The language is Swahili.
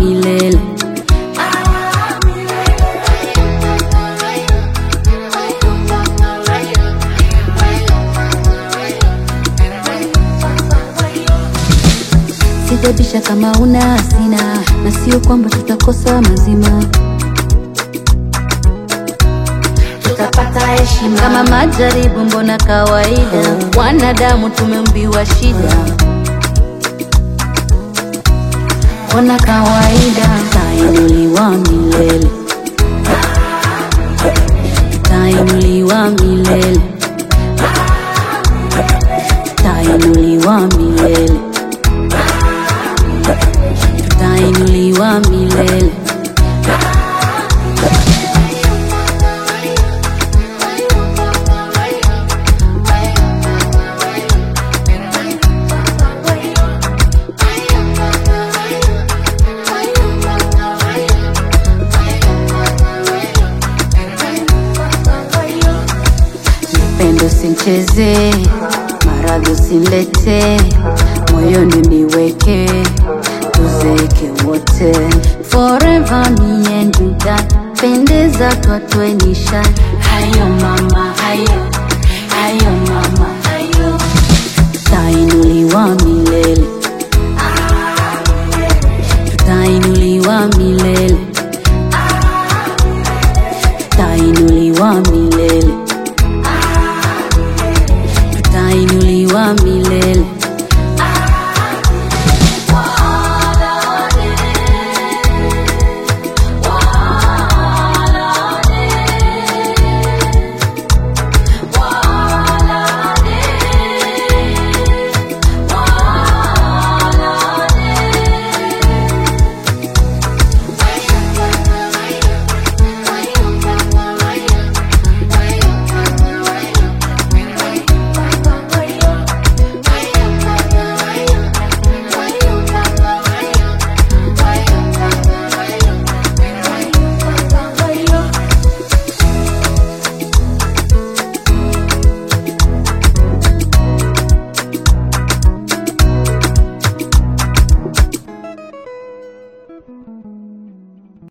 milele. Sijabisha kama una hasina, na sio kwamba tutakosa mazima, tutapata heshima kama majaribu, mbona kawaida. Wanadamu tumeumbiwa shida, mbona kawaida. Tainuliwa milele, tainuliwa milele, tainuliwa milele, tainuliwa milele. Pendo usincheze, maradhi usinilete, moyoni niweke, tuzeke wote forever, me and you that pendeza twatwe nishani. Hayo mama, hayo hayo mama, hayo tutainuliwa milele, tutainuliwa milele, tutainuliwa milele.